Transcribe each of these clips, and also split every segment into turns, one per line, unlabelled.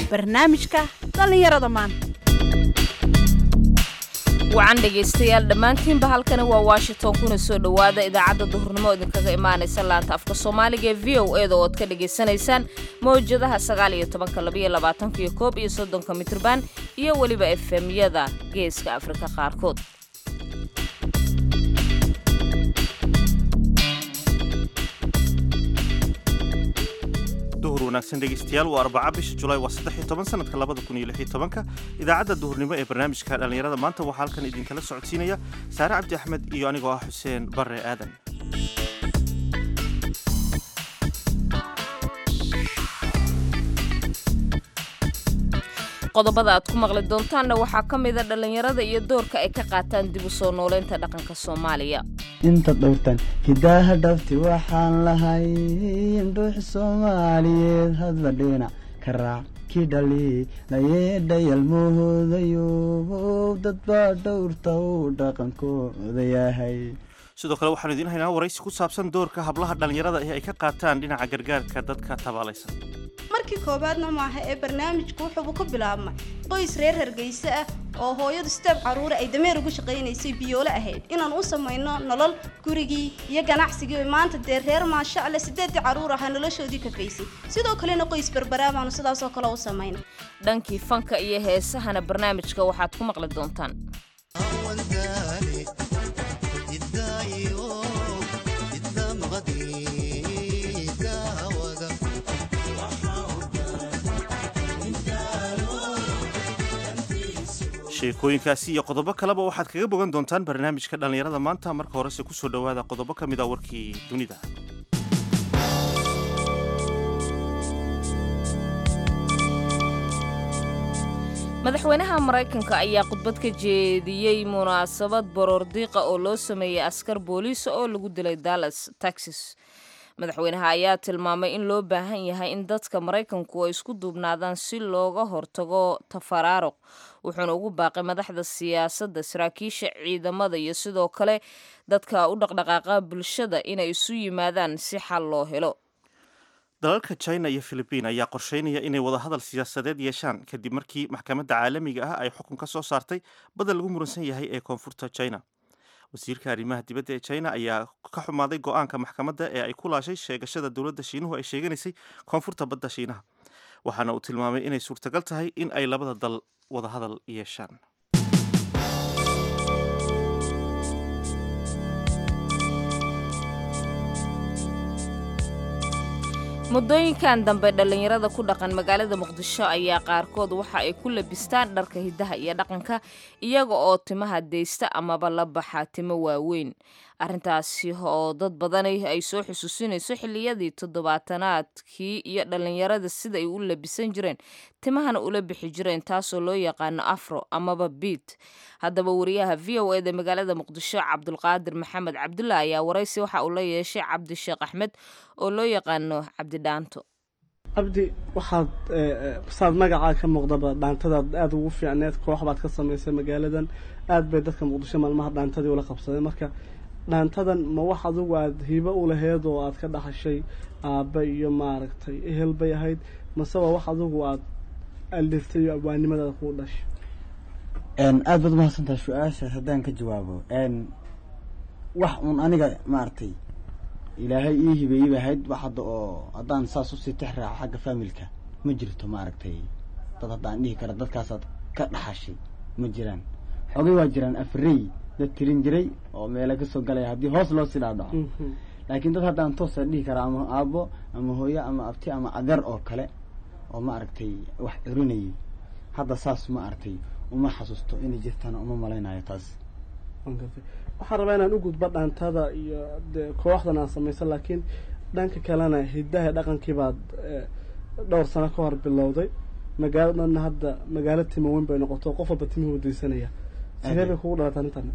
barnaamijka dhallinyarada maanta
wacan dhegaystayaal dhammaantiinba halkani waa washington kuna soo dhowaada idaacadda duhurnimo idinkaga imaanaysa laanta afka soomaaliga ee v o e da ood ka dhagaysanaysaan mawjadaha sagaal iyo tobanka labaiyo labaatanka iyo koob iyo soddonka mitrban iyo weliba efemyada geeska afrika qaarkood
duhur wanaagsan dhegaystayaal waa arbaca bisha julaay waa saddex iyo toban sanadka labada kun iyo lix iyo tobanka idaacadda duhurnimo ee barnaamijka dhallinyarada maanta waxaa halkan idinkala socodsiinaya saare cabdi axmed iyo anigoo ah xuseen barre aadan
qodobada aad ku maqli doontaanna waxaa ka mida dhallinyarada iyo doorka ay ka qaataan dib u soo nooleynta dhaqanka soomaaliya
inta dhowrtan hidaaha dhabti waxaan lahay indhuux soomaaliyeed hadba dhinac ka raac kii dhali nayeedhayal moodayo dadbaa dhowrta uu dhaqankooda yahay
sidoo kale waxaanu idiin haynaa waraysi ku saabsan doorka hablaha dhallinyarada ee ay ka qaataan dhinaca gargaarka dadka tabaalaysan
markii koowaadna maaha ee barnaamijku wuxuubu ka bilaabmay qoys reer hargeysa ah oo hooyadu sideed caruure ay dameer ugu shaqaynaysay biyoole ahayd inaan u samayno nolol gurigii iyo ganacsigii oo maanta dee reer maasha alle sideedii caruur ahaa noloshoodii kafaysay sidoo kalena qoys berberaa baanu sidaasoo kale u samayna
dhankii fanka iyo heesahana barnaamijka waxaad ku maqli doontaan
sheekooyinkaasi iyo qodobo kaleba waxaad kaga bogan doontaan barnaamijka dhallinyarada maanta marka horese kusoo dhowaada qodobo ka mid a warkii dunida
madaxweynaha maraykanka ayaa khudbad ka jeediyey munaasabad baroordiiqa oo loo sameeyey askar booliisa oo lagu dilay dallas texas madaxweynaha ayaa tilmaamay in loo baahan yahay in dadka maraykanku ay isku duubnaadaan si looga hortago tafaraaruq wuxuuna ugu baaqay madaxda siyaasadda saraakiisha ciidamada iyo sidoo kale dadka u dhaqdhaqaaqa bulshada inay isu yimaadaan si xal loo helo
dalalka china iyo philibiin ayaa qorsheynaya inay wadahadal siyaasadeed yeeshaan kadib markii maxkamadda caalamiga ah ay xukun ka soo saartay badal lagu muransan yahay ee koonfurta china wasiirka arrimaha dibadda ee china ayaa ka xumaaday go-aanka maxkamadda ee ay ku laashay sheegashada dowladda shiinuhu ay sheeganaysay koonfurta badda shiinaha waxaana uu tilmaamay inay suurtagal tahay in ay labada dal wadahadal yeeshaan
muddooyinkan dambe dhallinyarada ku dhaqan magaalada muqdisho ayaa qaarkood waxa ay ku labistaan dharka hiddaha iyo dhaqanka iyaga oo timaha deysta amaba la baxa timo waaweyn arrintaasi oo dad badani ay soo xusuusinayso xilliyadii toddobaatanaadkii iyo dhallinyarada sida ay u labisan jireen timahana ula bixi jireen taasoo loo yaqaano afro amaba biit haddaba wariyaha v o eda magaalada muqdisho cabdulqaadir maxamed cabdulla ayaa waraysi waxa uu la yeeshay cabdi sheekh axmed oo loo yaqaano cabdi dhaanto
cabdi waxaad saad magacaa ka muuqdaba dhaantadaad aada ugu fiicneed koox baad ka samaysay magaaladan aada bay dadka muqdisho maalmaha dhaantadii ula qabsadeen marka dhaantadan ma wax adugu aada hibo u laheyd oo aada ka dhaxashay aabba iyo maaragtay ehel bay ahayd mase waa wax adugu aada aldiftay iyo abwaanimadaada kuu dhashay
aada baad umahadsantaha su-aashaas haddaan ka jawaabo wax uun aniga maaragtay ilaahay ii hibeeyey bay ahayd wax hadda oo haddaan saas usii tix raaco xagga faamilka ma jirto maaragtay dad haddaan dhihi kara dadkaasaad ka dhaxashay ma jiraan xoogay waa jiraan afrey dad tirin jiray oo meela kasoo galaya haddii hoos loo sii dhaadhaco laakiin dad haddaan toosa dhihi karaa ama aabbo ama hooyo ama abti ama adeer oo kale oo ma aragtay wax curinayay hadda saas ma aragtay uma xasuusto inay jirtana uma malaynayo taas
waxaan rabaa inaan u gudbo dhaantada iyo dee kooxdan aan samayso laakiin dhanka kalena hiddaha dhaqankii baad dhowr sano ka hor bilowday magaaladana hadda magaalo timo weyn bay noqoto qof walba timihii wadaysanaya sidee bay kugu dhalatay arrintan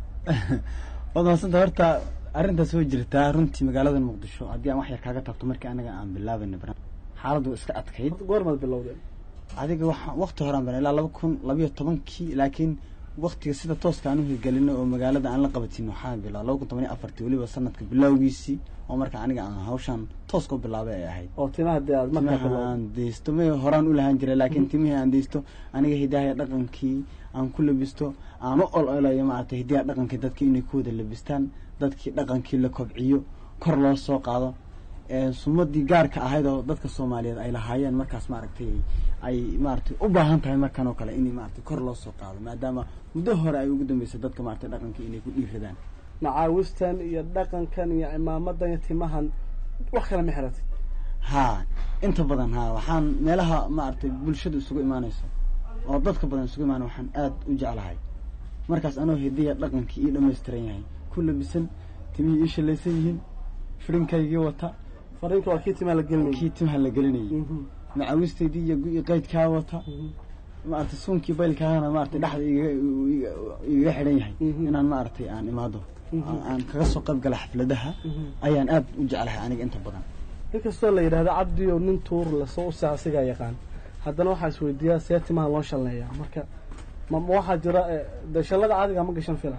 waad mahadsanta horta arrintaas way jirtaa runtii magaalada muqdisho haddii aan wax yar kaaga taabto markii anaga aan bilaabayna xaaladdu iska adkayd
goormaad bilowdeen
adiga waxa wakti horaan bana ilaa laba kun labayo tobankii laakiin waktiga sida tooska aan u hirgelino oo magaalada aan la qabatin waxaa bilaa laba kun toban iyo afartii weliba sanadka bilowgiisii oo marka aniga aan hawshan tooska u bilaabay ay ahayd
oo timaha dee aad markaa
timaha
bilowday
aan deysto may horaan u lahaan jiray laakiin timihii aan deysto aniga hidaha dhaqankii aan ku labisto aan u ololayo maaragtay hidaha dhaqankii dadka inay ku wada labistaan dadkii dhaqankii la kobciyo kor loo soo qaado ee sumadii gaarka ahayd oo dadka soomaaliyeed ay lahaayeen markaas maaragtay ay maaragtay u baahan tahay markan oo kale in maaragtay kor loo soo qaado maadaama muddo hore ay ugu dambeysay dadka maaragtay dhaqankii inay ku dhiiradaan
macaawistan iyo dhaqankan iyo cimaamadan iyo timahan wax kale ma xiratid
haa inta badan haa waxaan meelaha maaragtay bulshada isugu imaanayso oo dadka badan isugu imaana waxaan aada u jeclahay markaas anoo hidiya dhaqankii ii dhammaystiran yahay ku labisan timihii ii shalaysan yihiin firinkaygii wata
fariinka waa kii timaha la gelinayay
kii timaha la gelinayay
Mhm.
macawisteydii iyo gu- qaydkaa wata maaragtay suunkii baylkaana maaragtay dhexda igaga iga- igaga xidhan yahay
Mhm.
inaan maaragtay aan imaado
Mhm.
aan- aan kaga soo qayb gala xafladaha
Mhm.
ayaan aada u jeclahay aniga inta badan
inkastoo la yidhahdo cabdi oo nin tuur lasoo usa asigaa yaqaan haddana waxaa isweydiiyaa see timaha loo shalneeyaa marka ma ma waxaa jira eh, dee shallada caadiga ma gashan fila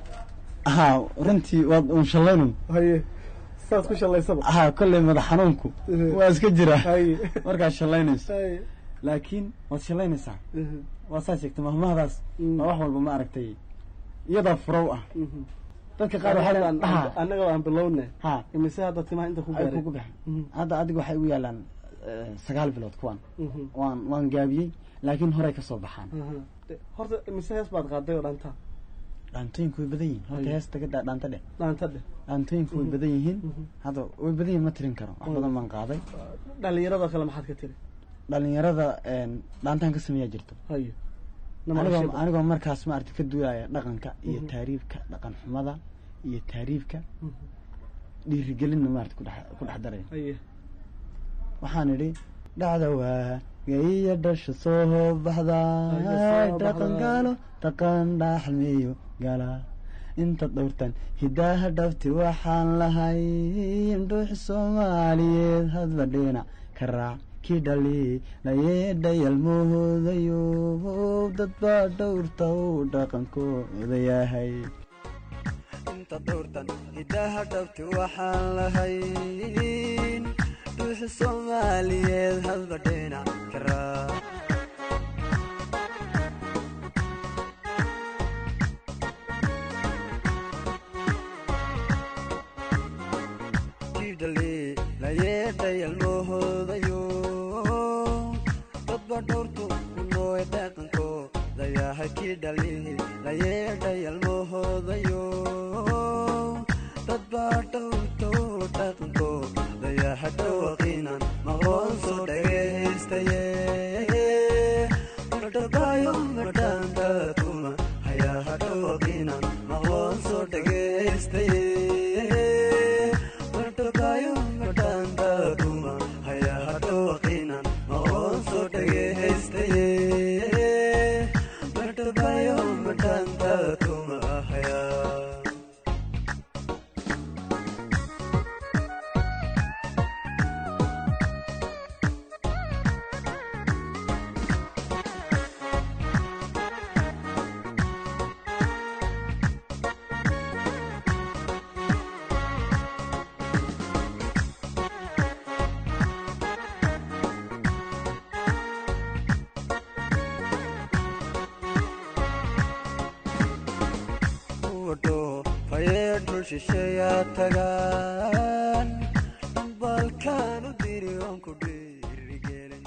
haa runtii waad uun shallaynun
haye saad ku shallaysaba
haa kolley madax xanuunku
Mhm.
waa iska jira
haye
markaad shallaynayso
haye
laakiin waad shallaynaysaa
Mhm.
waa saa sheegtay mahmahdaas
Mm.
waa wax walba ma aragtay iyadaa furow ah
Mhm.
dadka qaar waxay
Annaga
leeyihiin,
aan-
"Aha,
annaga aan bilowne
ha
imise hadda timaha inta ku
ay
gaaray
kugu baxeen
Mhm.
hadda adiga waxay ugu yaalaan eh, sagaal bilood kuwan
Mhm.
waan waan gaabiyey laakiin horey ka soo baxaan
Mhm. De- horta imise hees baad qaaday oo dhanta
dhaantooyinku way badan yihiin horta
Ay.
heesta ka daa dhaanta dheh
dhaanta dheh
dhaantooyinku way badan yihiin
Mhm.
hadda way badan yihiin ma tirin karo wax
Mm.
badan baan qaaday
dhallinyaradoo kale maxaad ka tiri
dhalinyarada een, dhaantaan ka sameeyaa jirto
haye
anigoo anigoo markaas maaragtay ka duulaya dhaqanka iyo
Mhm.
taariibka dhaqan xumada iyo taariibka
Mhm.
dhiirigelinna maarata ku dhex ku dhex daraya
haye
waxaan idhi dhacda waa gaiya dhasha soo baxda
Dhasha soo
dhaqan
baxda.
gaalo dhaqan dhaxalmeeyo gala inta dhowrtan hidaaha dhabti waxaan lahay dhuuxi soomaaliyeed hadba dhinac ka raac kii dhali layeedhayalmahoodayo dad baa dhowrta uu dhaqankooda yahay inta dhowrtan hidaaha dhabti waxaan lahayn dhuuxi soomaaliyeed hadba dhinac ka raac kidhali layeedhayalmahoodayo dadba dhowrtu kunooy dhaqankooda yahay kidhali layeedhayalmahoodayo dadba dhowrtu dhaqankooda yahay dhawaqiinan maqloon soo dhagaystaye madhabaayo madhaanta kuma hayaha dhawaqiinan maqloon soo dhagaystaye madhabaayo madhaanta kuma hayaha dhawaqiinan maqloon soo dhagaystaye madhabaayo madhaanta kuma hayaa wadho fayee dhul shisheeyaa tagaan balkaan u diri oon ku dhiirigelin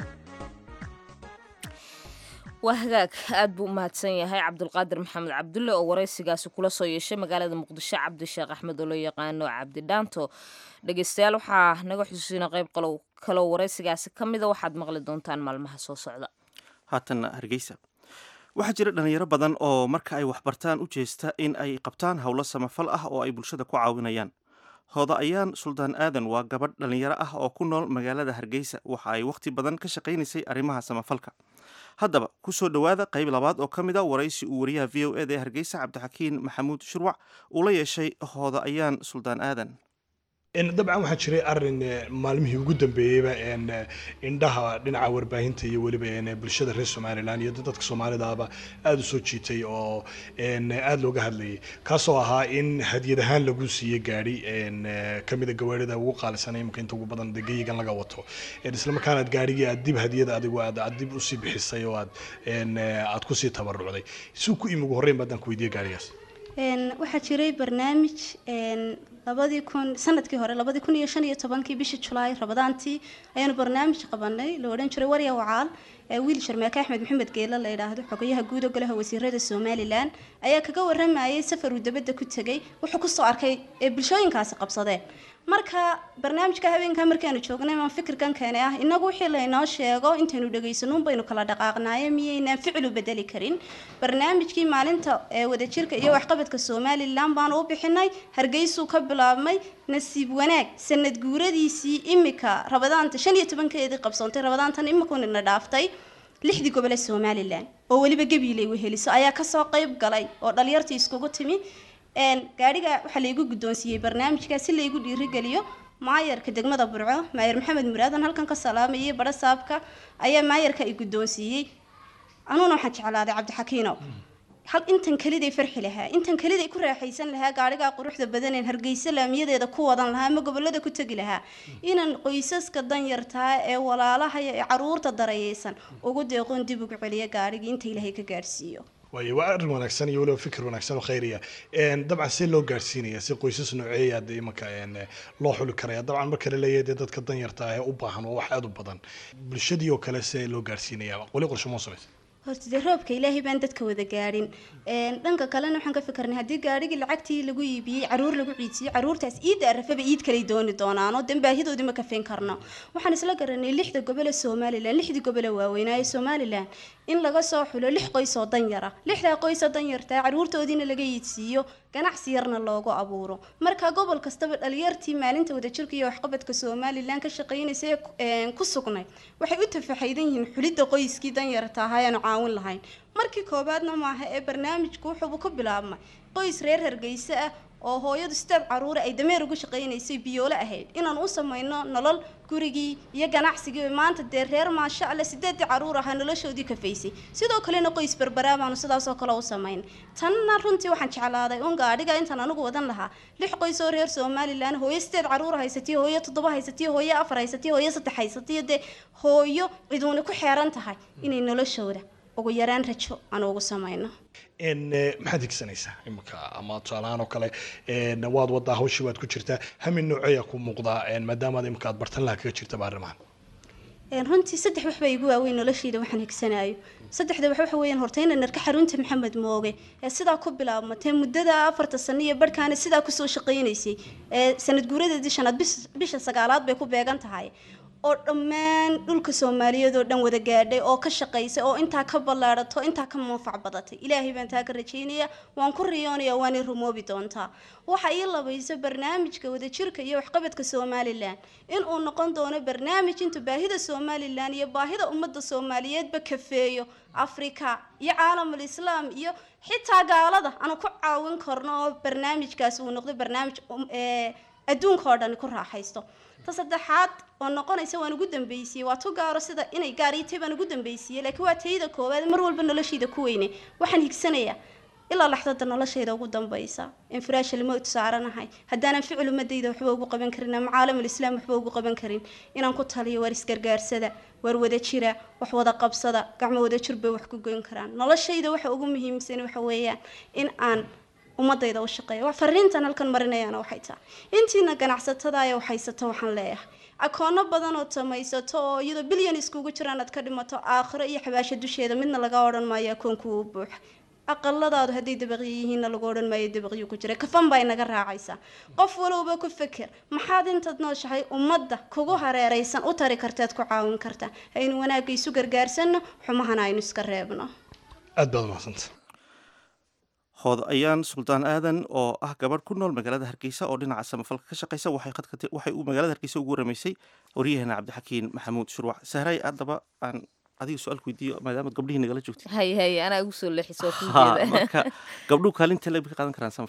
waa hagaag aad buu u mahadsan yahay cabdulqaadir maxamed cabdulle oo waraysigaasi kula soo yeeshay magaalada muqdisho cabdisheekh axmed oo loo yaqaano cabdi dhaanto dhegeystayaal waxaa naga xusuusina qayb qalow kaloo waraysigaasi ka mida waxaad maqli doontaan maalmaha soo socda
haatanna hargeysa waxaa jira dhalinyaro badan oo marka ay waxbartaan u jeesta in ay qabtaan howlo samafal ah oo ay bulshada ku caawinayaan hooda ayaan suldaan aadan waa gabadh dhalinyaro ah oo ku nool magaalada hargeysa waxa ay wakhti badan ka shaqaynaysay arrimaha samafalka haddaba ku soo dhowaada qayb labaad oo ka mid a waraysi uu wariyaha v o eda ee hargeysa cabdixakiin maxamuud shurwac uu la yeeshay hooda ayaan suldaan aadan
En, dabcan waxaa jiray arin eh, maalmihii ugu dambeeyeyba en, eh, indhaha dhinaca warbaahinta iyo weliba en, eh, bulshada reer somalilan iyo dadka soomaalidaaba aada u soo jiitay oo en, eh, aada looga hadlayay kaasoo ahaa in hadiyad ahaan lagu siiyey gaadhi en, eh, kamida gawaarida ugu qaalisanay imika inta ugu badan degeyigan laga wato En, islamarkaana aad gaadhigii aad dib hadiyada adigu aad aad dib usii bixisay oo aad en, eh, aad kusii tabarucday suu ku imi ugu horreyn baadaan ku weydiiyey gaadhigaas
Een, waxaa jiray barnaamij een, labadii kun sanadkii hore labadii kun iyo shan iyo tobankii bishii julaay rabadaantii ayaanu barnaamij qabanay la odhan jiray warya wacaal ee wiil sharmeeke axmed maxamed geela la yidhaahdo xogayaha guud golaha wasiirada somalilan ayaa kaga waramayay safar uu dabadda ku tegay wuxuu kusoo arkay ee bulshooyinkaasi qabsadeen marka barnaamijka habeenkaa markaanu joognay maan fikirkan keenay ah inagu wixii laynoo sheego intaynu dhegaysanuun baynu kala dhaqaaqnaaye miyaynaan ficil u bedeli karin barnaamijkii maalinta ee wadajirka iyo waxqabadka somalilan baanu u bixinay hargeysuu ka bilaabmay nasiib wanaag sanad guuradiisii imika rabadaanta shan iyo tobankeedii qabsoontay rabadaantan imikunina dhaaftay lixdii gobole somalilan oo weliba gabiilay weheliso ayaa kasoo qayb galay oo dhalinyartii iskugu timi een, gaadhiga waxaa laygu guddoonsiiyey barnaamijka si laygu dhiirigeliyo maayarka degmada burco maayar maxamed muraadan halkan ka salaamayay badho saabka ayaa maayarka i guddoonsiiyey anuuna waxaan jeclaaday cabdixakiinow hal intan keliday farxi lahaa intan keliday ku raaxaysan lahaa gaadhigaa quruxda badaneen hargeysa laamiyadeeda ku wadan lahaa ama gobolada ku tegi lahaa inaan qoysaska danyartaa ee walaalaha iyo ee caruurta darayeysan ugu deeqoon dib ugu celiyo gaadhigii inta ilaahay ka gaadhsiiyo
waayo waa arrin wanaagsan iyo weliba fikir wanaagsan oo khayriya En, dabcan see loo gaarsiinaya si qoysas nooceeya dee imanka en, eh, loo xuli karaya dabcan marka la leeyahay dee dadka danyarta ah ee u baahan waa wax aada u badan bulshadii oo kale see loo gaarsiinaya weli qorshe moo samaysa
horta dee roobka ilaahay baan dadka wada gaadhin Een, dhanka kalena waxaan ka fikirnay haddii gaadhigii lacagtii lagu iibiyey caruur lagu ciidsiiyey caruurtaas iidda arafaba iid kaley dooni doonaanoo dan baahidoodii ma kafin karno waxaan isla garanay lixda gobole somalilan lixdii gobole waaweynaaye somalilan in laga soo xulo lix qoys oo danyara lixdaa qoys oo danyartaa caruurtoodiina laga iidsiiyo ganacsi yarna loogu abuuro marka gobol kastaba dhalinyartii maalinta wadajirka iyo waxqabadka somalilan ka shaqaynaysa ee ku- een, ku sugnay waxay u tafaxaydan yihiin xulidda qoyskii danyarta ahaa aanu caawin lahayn markii koobaadna maaha ee barnaamijku wuxuuba ku bilaabmay qoys reer hargeysa ah oo hooyadu sideed caruure ay dameer ugu shaqaynaysay biyoole ahayd inaan u samayno nolol gurigii iyo ganacsigii maanta dee reer maasha alle sideedii caruur ahaa noloshoodii kafaysay sidoo kalena qoys berberaa baanu sidaasoo kale u samayn tanna runtii waxaan jeclaaday un gaadhiga intaan anigu wadan lahaa lix qoys oo reer somalilan hooyo sideed caruur haysatiyo hooyo toddoba haysatiyo hooyo afar haysatiyo hooyo saddex haysatiyo dee hooyo ciduuna ku xeeran tahay inay noloshooda ugu yaraan rajo aan ugu samayno
En, eh, maxaad higsanaysaa imanka ama tusaalahaan oo kale en, waad wadaa hawshii waad ku jirtaa hamin nooceeya ku muuqdaa en, maadaamaad imanka aad bartan laha kaga jirtaba arrimahan
Een, runtii saddex wax baa igu waaweyn noloshayda waxaan higsanaayo saddexda wax waxa weeyaan horta inaan arka xarunta maxamed mooge ee sidaa ku bilaabmatay muddada afarta sano iyo barhkaana sidaa kusoo shaqaynaysay ee sanad guuradeedii shanaad bis- bisha sagaalaad bay ku beegan tahay oo dhammaan dhulka soomaaliyeed oo dhan wada gaadhay oo ka shaqaysay oo intaa ka ballaadhato intaa ka manfac badatay ilaahay baan taa ka rajaynaya waan ku riyoonaya waanay rumoobi doontaa waxa ii labaysa barnaamijka wadajirka iyo waxqabadka somalilan inuu noqon doono barnaamij intuu baahida somalilan iyo baahida ummadda soomaaliyeedba kafeeyo afrika iyo caalamul islaam iyo xitaa gaalada aanu ku caawin karno oo barnaamijkaasi uu noqdo barnaamij um- ee, adduunka oo dhan ku raaxaysto ta saddexaad oo noqonaysa waan ugu dambeysiyey waa tu gaaro sida inay gaar ii tahay baan ugu dambeysiyey laakiin waa tayada koowaad mar walba noloshayda ku weyne waxaan higsanayaa ilaa laxdada noloshayda ugu dambaysa infiraashal mowt saaranahay haddaanan ficil umadayda waxba ugu qaban karin ama caalamul islaam waxba ugu qaban karin inaan ku taliyo waar isgargaarsada waar wada jira wax wada qabsada gacmo wada jir bay wax ku goyn karaan noloshayda waxa ugu muhiimsan waxa weeyaan in aan ummadayda u shaqeeya wax fariintan halkan marinayaana waxay tahay intiina ganacsatada ayaa waxhaysata waxaan leeyahay akoono badan oo tamaysato oo iyadoo bilyan iskugu jiraan aad ka dhimato aakhiro iyo xabaasho dusheeda midna laga odhan maayo akoonku uu buuxa aqaladaadu hadday dabaqyo yihiinna lagu odhan maayo dabaqyo ku jira kafan baa inaga raacaysaa qof walowba ku feker maxaad intaad nooshahay ummadda kugu hareeraysan u tari kartaad ku caawin kartaa haynu wanaagga isu gargaarsanno xumahana aynu iska reebno
aad baad umahadsanta
hood ayaan suldaan aadan oo ah gabadh ku nool magaalada hargeysa oo dhinaca samafalka ka shaqeysa waxay khadka ti- waxay uu magaalada hargeysa ugu waramaysay waryaheena cabdixakiin maxamuud shurwac sahray haddaba aan adiga su-aal ku weydiiyo maadaamaad gabdhihii nagala joogtay
hay hay anaa ugu soo leexisoo
Ha,
kunjeeda
marka gabdhuhu kaalinta leeb ka qaadan karaan samafalka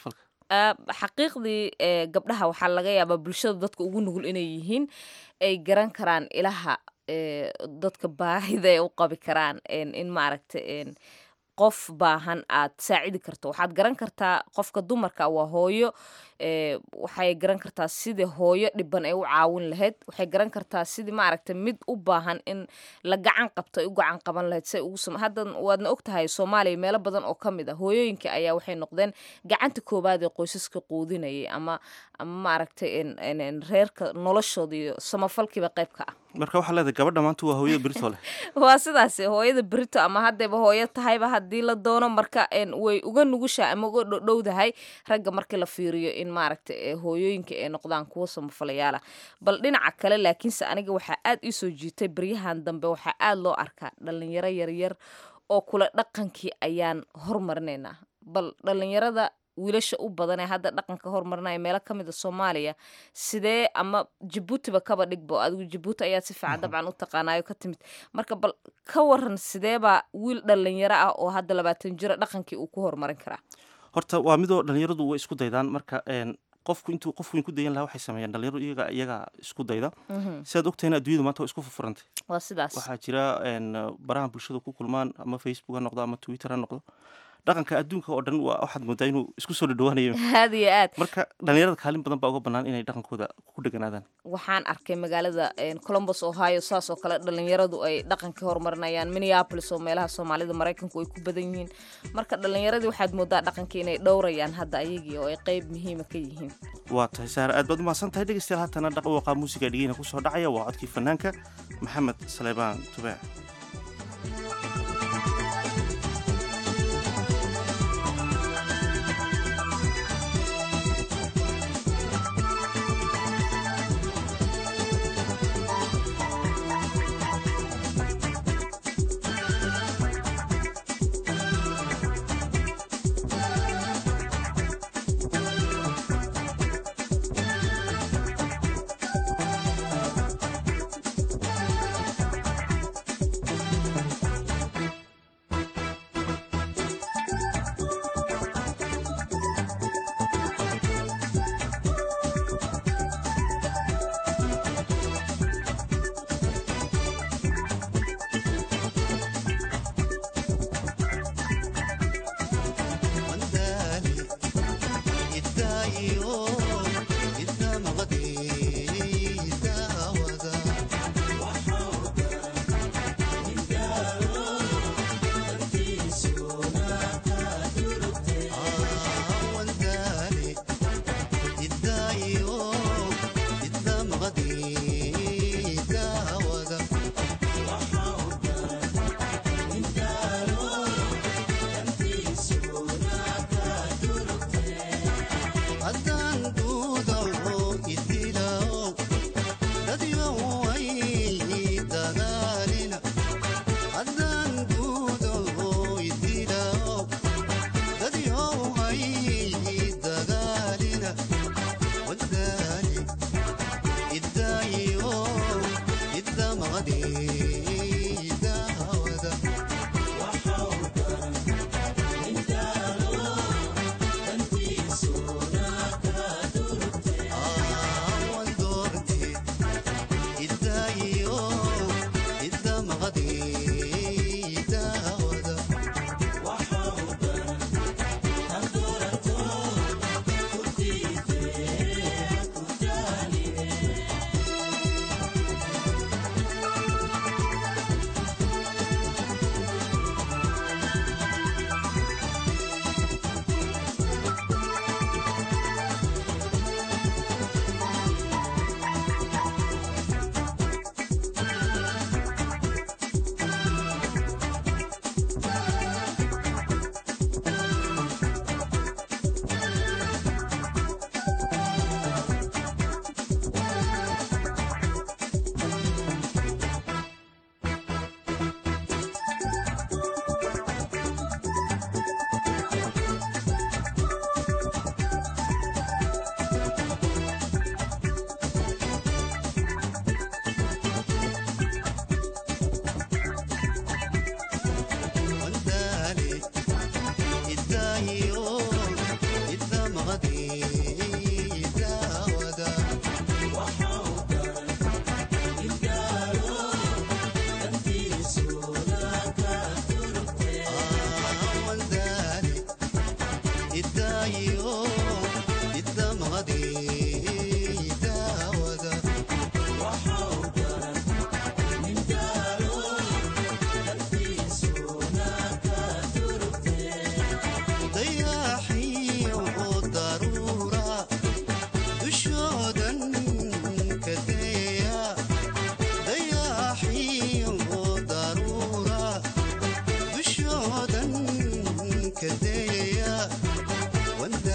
Ah, xaqiiqdii eh, gabdhaha waxaa laga yaabaa bulshada dadka ugu nugul inay yihiin ay garan karaan ilaha eh, dadka baahida ay u qabi karaan en, in maaragta en, qof baahan aad saacidi karto waxaad garan kartaa qofka dumarka waa hooyo eh, waxay garan kartaa sidii hooyo dhiban ay u caawin lahayd waxay garan kartaa sidii maaragta mid u baahan in la gacan qabto ay u gacan qaban lahayd say ugu sam hadda waadna ogtahay soomaaliya meelo badan oo ka mid ah hooyooyinka ayaa waxay noqdeen gacanta koowaad ee qoysaska quudinayay ama ama maaragtay en- en- en reerka noloshooda iyo samafalkiiba qayb ka ah
marka waxaa leedahay gabadha maanta waa hooyada berito leh
waa sidaas hooyada berito ama haddayba hooyo tahayba haddii la doono marka en, way uga nugushaa ama uga dhodhowdahay ragga markii la fiiriyo in maaragta eh, hooyooyinka ay noqdaan kuwa samafalayaala bal dhinaca kale laakiinse aniga waxaa aad ii soo jiitay baryahan dambe waxaa aad loo arkaa dhalinyaro yaryar oo kula dhaqankii ayaan hormarinaynaa bal dhalinyarada wiilasha u badan ee hadda dhaqanka hormarinaya meelo ka mid a soomaaliya sidee ama jabuutiba kaba dhigbo adigu jabuuti ayaa si fiican dabcan u taqaanayo ka timid marka bal ka waran sideebaa wiil dhalinyaro ah oo hadda labaatan jiro dhaqankii uu ku horumarin karaa
horta waa midoo dhalinyaradu way isku daydaan marka een, qofku intuu qofku ku dayan lahaa waxay sameeyaan dhalinyaradu iyaga iyaga isku dayda sidaad ogtahayna adduunyadu maanta waa isku furfurantay
waa sidaas
waxaa jira een, baraha bulshada ku kulmaan ama facebook ha noqdo ama twitter ha noqdo dhaqanka adduunka oo dhan waa waxaad moodaa inuu isku soo dhadhawaanayo
aad iyo aad
marka dhalinyarada kaalin badan baa uga bannaan inay dhaqankooda ku dheganaadaan
waxaan arkay magaalada en, columbus ohio saas oo kale dhalinyaradu ay dhaqankii horumarinayaan minneapolis oo meelaha soomaalida maraykanku ay ku badan yihiin marka dhalinyaradii waxaad moodaa dhaqankii inay dhowrayaan hadda ayagii oo ay qeyb muhiima ka yihiin
waa tahay saare aad baad umahadsan tahay dhegeystayaal haatana dhaqawaqaa muusiga dhigeyna kusoo dhacaya waa codkii fanaanka maxamed saleebaan tubaac
Thank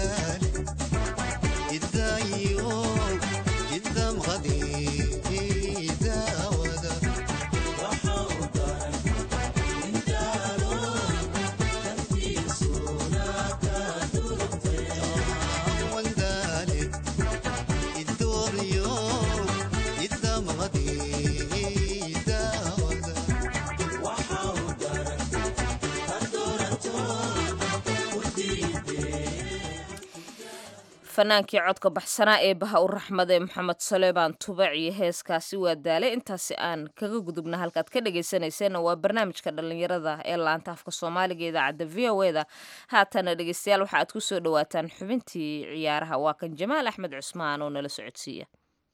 fanaankii codka baxsanaa ee baha u raxmade maxamed saleebaan tubac iyo heeskaasi waa daalay intaasi aan kaga gudubna halkaad ka dhegaysanayseena waa barnaamijka dhallinyarada ee laanta afka soomaaliga idaacadda v o e da haatana dhegaystayaal waxa aad ku soo dhowaataan xubintii ciyaaraha waa kan jamaal axmed cusmaan oo nala socodsiiya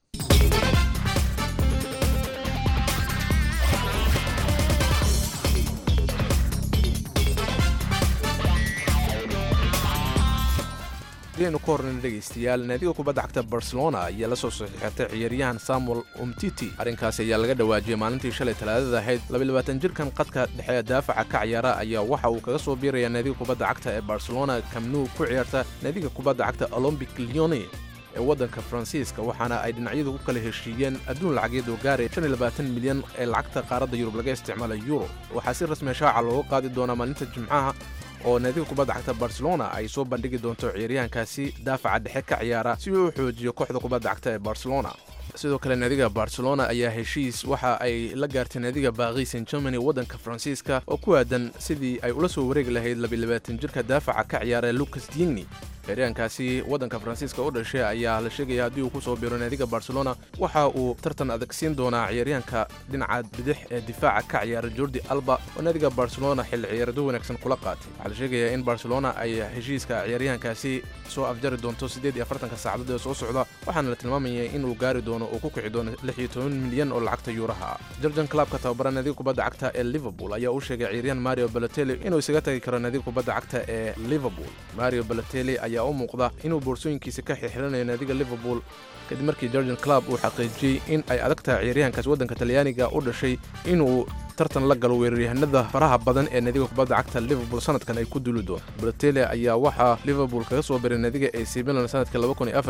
aynu ka horreyna dhegaystayaal naadiga kubadda cagta barcelona ayaa la soo saxiixatay ciyaaryahan samuel umtiti arrinkaasi ayaa laga dhawaajiyey maalintii shalay talaadada ahayd labayabaatan jirkan qadka dhexe ee daafaca ka ciyaara ayaa waxa uu kaga soo biirayaa naadiga kubadda cagta ee barcelona kamnuu ku ciyaarta naadiga kubadda cagta olombic leone ee waddanka faransiiska waxaana ay dhinacyadu ku kala heshiiyeen adduun lacageed oo gaaraya milyan ee lacagta qaaradda yurub laga isticmaala yuro waxaa si rasmiya shaaca looga qaadi doonaa maalinta jimcaha oo naadiga kubadda cagta barcelona ay soo bandhigi doonto ciyaaryahankaasi daafaca dhexe ka ciyaara si uu u xoojiyo kooxda kubadda cagta ee barcelona sidoo kale naadiga barcelona ayaa heshiis waxa ay la gaartay naadiga baaqi san germany waddanka faransiiska oo ku aadan sidii ay ula soo wareegi lahayd labayabaatan jirka daafaca ka ciyaara lucas digni ciyaaryahankaasi waddanka faransiiska u dhashay ayaa la sheegaya haddii uu ku soo biro naadiga barcelona waxa uu tartan adag siin doonaa ciyaaryahanka dhinaca bidix ee difaaca ka ciyaara jordi alba oo naadiga barcelona xilli ciyaarado wanaagsan kula qaatay waxaa la sheegayaa in barcelona ay heshiiska ciyaaryahankaasi soo afjari doonto siddeed iyo afartanka saacadood ee soo socda waxaana la tilmaamaya inuu gaari doono uu ku kici doono lix iyo toban milyan oo lacagta yuuraha ah jordan clubka tababara naadiga kubadda cagta ee liverpool ayaa u sheegay ciyaaryahan mario balotelli inuu isaga tagi karo naadiga kubadda cagta ee liverpool mario balotelli ayaa u muuqda inuu boorsooyinkiisa ka xirxiranayo naadiga liverpool kadib markii jordan club uu xaqiijiyey in ay adag tahay ciyaaryahankaas waddanka talyaaniga u dhashay inuu tartan la galo weeraryahanada faraha badan ee naadiga kubadda cagta liverpool sanadkan ay ku duli doon balotelli ayaa waxaa liverpool kaga soo biray naadiga ac milan sanadka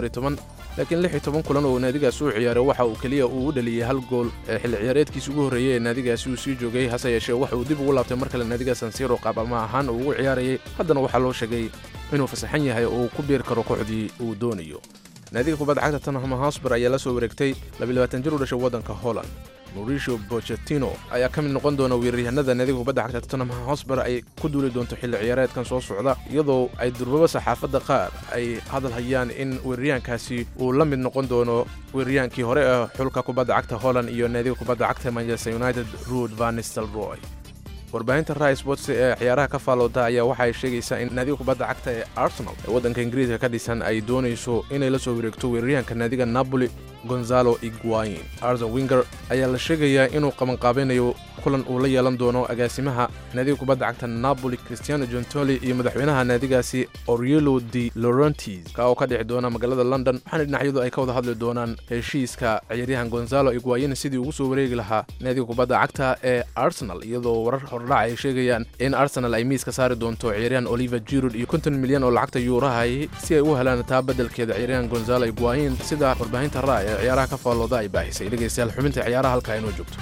laakiin lix iyo toban kulan oo naadigaas uu ciyaaray waxa uu keliya uu u dhaliyey hal gool ee xilli ciyaareedkiisa ugu horreeyey ee naadigaasi uu sii joogay hase yeeshee waxa uu dib ugu laabtay mar kale naadiga sansiro qaabama ahaan uu ugu ciyaarayay haddana waxaa loo sheegay inuu fasaxan yahay oo uu ku biiri karo kooxdii uu doonayo naadiga kubadda cagta tottenham hotspur ayaa la soo wareegtay jir u dhashay waddanka holland mauricio bochetino ayaa ka mid noqon doona weeraryahanada naadiga kubadda cagta tottenham hotspur ay ku duuli doonto xilli ciyaareedkan soo socda iyadoo ay durbaba saxaafadda qaar ay hadal hayaan in weeraryahankaasi uu la mid noqon doono weeraryahankii hore ee xulka kubadda cagta holland iyo naadiga kubadda cagta manchester united ruud vanistel roy warbaahinta rai sports ee ciyaaraha ka faalooda ayaa waxa ay sheegaysaa in naadiga kubadda cagta ee arsenal ee waddanka ingiriiska ka dhisan ay doonayso inay la soo wareegto weeraryahanka naadiga napoli gonzalo iguain arson winger ayaa la sheegayaa inuu qabanqaabeynayo kulan uu la yeelan doono agaasimaha naadiga kubadda cagta napoli cristiano jontoli iyo madaxweynaha naadigaasi orielo de laurentis ka oo ka dhici doona magaalada london waxaana dhinacyadu ay ka wada hadli doonaan heshiiska ciyaaryahan gonzalo iguain sidii ugu soo wareegi lahaa naadiga kubadda cagta ee arsenal iyadoo warar hordhac ay sheegayaan in arsenal ay miiska saari doonto ciyaaryahan oliver jirud iyo konton milyan oo lacagta yuurahay si ay u helaan taa beddelkeeda ciyaaryahan gonzalo iguain sida warbaahinta ra ee ciyaaraha ka faallooda ay baahisay dhegaystayaal xubinta ciyaaraha halkaa inoo joogto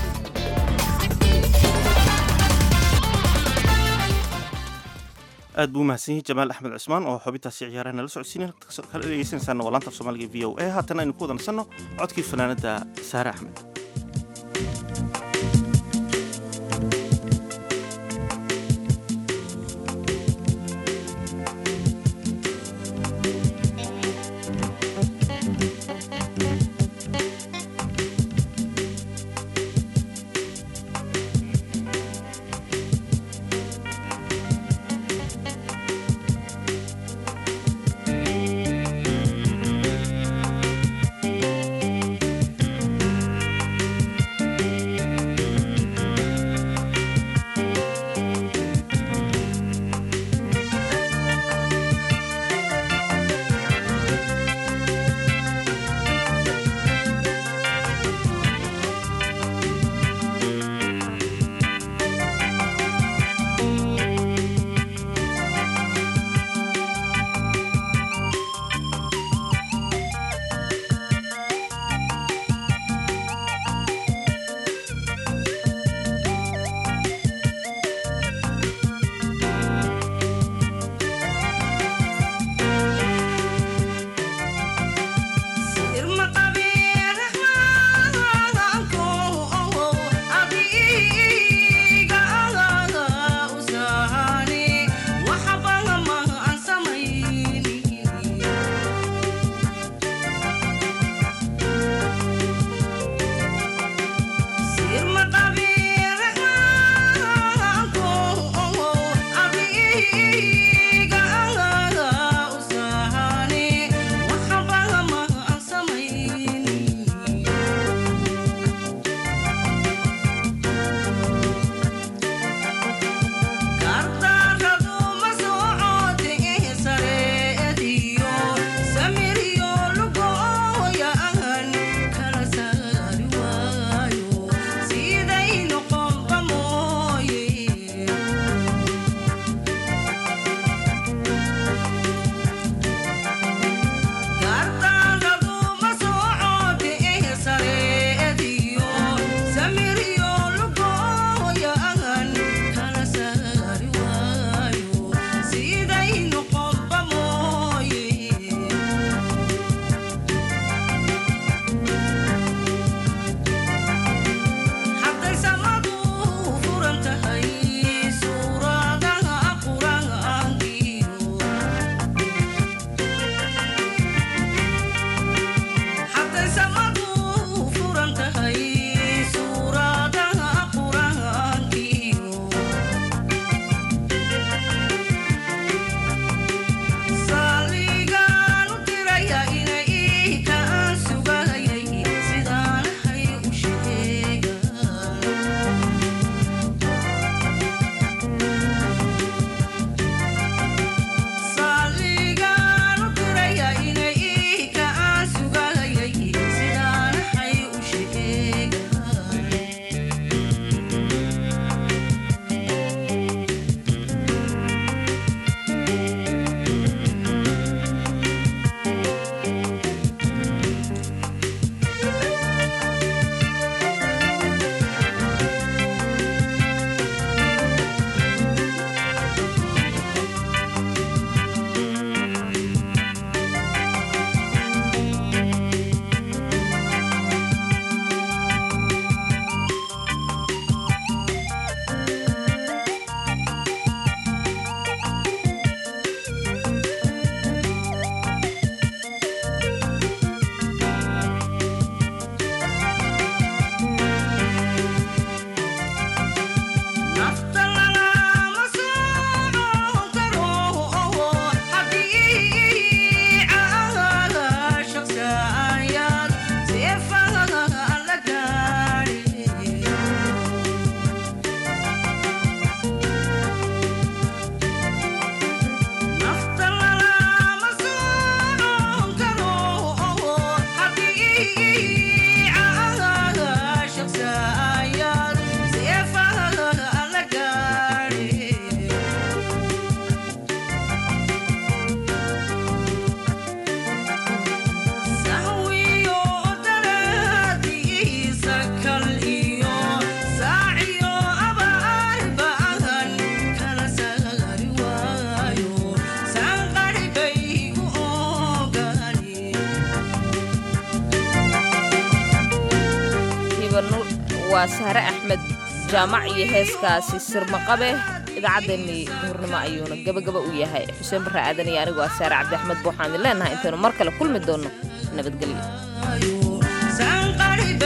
aad buu umahadsan yahay jamaal axmed cusmaan oo xubintaasi ciyaaraha nala socodsiinay kala dhegeysanaysaana waa laanta af soomaaliga v o a haatan aynu ku wada nasanno codkii fanaanadda saare axmed
Thank
waa sahre axmed jaamac iyo heeskaasi sirmaqabe idaacaddeenii duhurnimo ayuuna gabagaba u yahay xuseen barre aadan iyo anigu waa saare cabdi axmed buuxaan idin leenahay intaynu mar kale kulmi doonno nabadgelyo